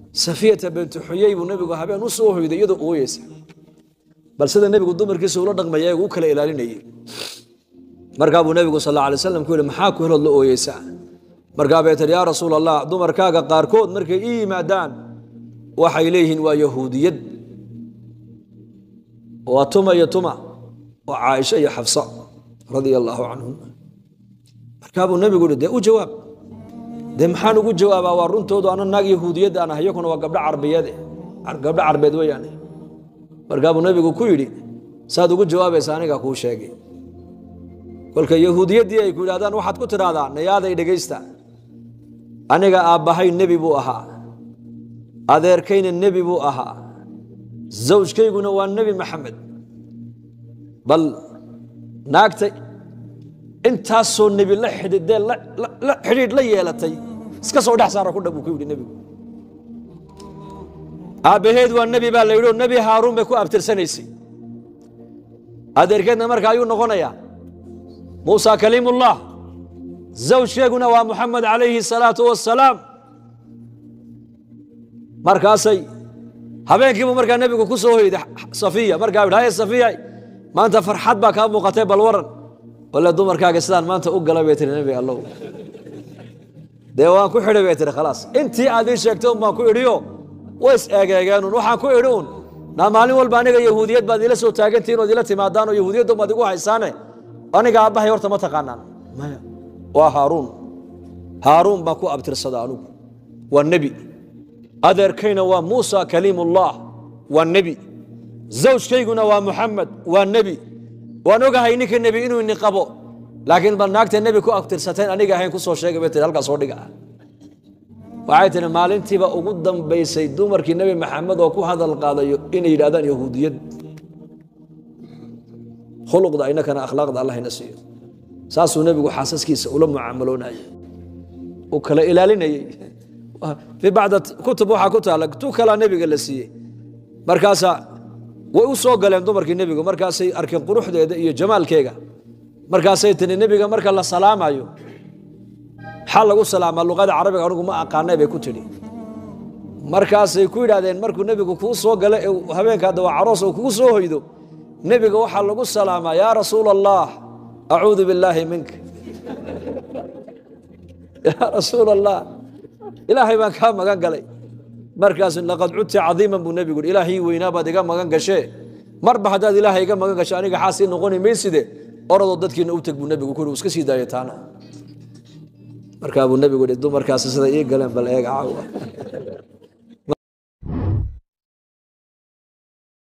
safiyata bintu xuyey buu nebigu habeen u soo hoyday iyadoo ooyeysa bal sida nebigu dumarkiisa ula dhaqmaya u kala ilaalinayay markaa buu nebigu sal alla alay slam ku yihi maxaa ku helood la ooyeysaa markaa bay tihi yaa rasuul allah dumarkaaga qaarkood markay ii yimaadaan waxay leeyihiin waa yahuudiyad waa tuma iyo tuma waa caaisha iyo xafsa radia allaahu canhum markaa buu nebigu yihi dee u jawaab dee maxaan ugu jawaabaa waa runtoodu ana naag yahuudiyad aan ah iyakuna waa gabdho carbiyeed gabdho carbeed weeyaane markaa buu nebigu ku yidhi saad ugu jawaabaysa aniga kuu sheegay kolka yahuudiyaddii ay ku yidhahdaan waxaad ku tidhaahdaa nayaaday dhegaysta aniga aabbahay nebi buu ahaa adeerkayna nebi buu ahaa zawjkayguna waa nebi maxamed bal naagta intaasoo nebi la xidhiidee la xidhiidh la yeelatay iska soo dhex saara ku dhab buu ku yidhi nebigu aabbaheed waa nebi baa la yidhi oo nebi haaruun bay ku abtirsanaysay adeerkeedna marka ayuu noqonayaa muusa kaliimullah zawjkeeguna waa muxamed calayhi salaatu wassalaam markaasay habeenkiibuu markaa nebigu ku soo hoyday safiya markaa yidhi haye safiya maanta farxad baa kaa muuqatay bal waran wale dumarkaaga sidaan maanta u galay bay tiri nebi allow dee waan ku xidhay bay tiri khalaas intii aad ii sheegtay un baan ku idhiyo way is eegeegeenun waxaan ku idhi un naa maalin walba aniga yahuudiyad baad ila soo taagantihiin ood ila timaadaan oo yahuudiyaddu baad igu haysaane aniga aabbahay horta ma taqaanaan maya waa haaruun haaruun baan ku abtirsada anugu waa nebi adeerkayna waa muusa kaliimullah waa nebi zawjkayguna waa muxamed waa nebi waan ogahay ninka nebi inuu ini qabo laakiin bal naagta nebi ku abtirsateen aniga ahayn ku soo sheegay bay tiri halkaa soo dhiga waxay tihi maalintiiba ugu dambaysay dumarkii nebi maxamed oo ku hadal qaadayo inay yidhahdaan yahuudiyad khuluqda inakana akhlaaqda allahna siiyo saasuu nebigu xaasaskiisa ula mucaamaloonayay uu kala ilaalinayey fii bacda kutub waxaa ku taala tu kalaa nebiga la siiyey markaasaa way u soo galeen dumarkii nebigu markaasay arkeen quruxdeeda iyo jamaalkeega markaasay tiri nebiga marka la salaamayo maxaa lagu salaamaa luqada carabiga anigu ma aqaanay bay ku tidhi markaasay ku yidhahdeen markuu nebigu kuu soo galo ee habeenka hadda waa caroos oo kugu soo hoydo nebiga waxaa lagu salaamaa yaa rasuula allah acuudu billaahi minka yaa rasuula allah ilaahay baan kaa magan galay markaas laqad cudta cadiiman buu nebigu yidhi ilaahii weynaa baad iga magan gashee marba haddaad ilaahay iga magan gasho aniga xaasii noqoni mayside oradoo dadkiina u teg buu nebigu ku yidhi iska sii daaya taana markaa buu nebigu yidhi dumarkaasi sida ii galeen bal eega caawa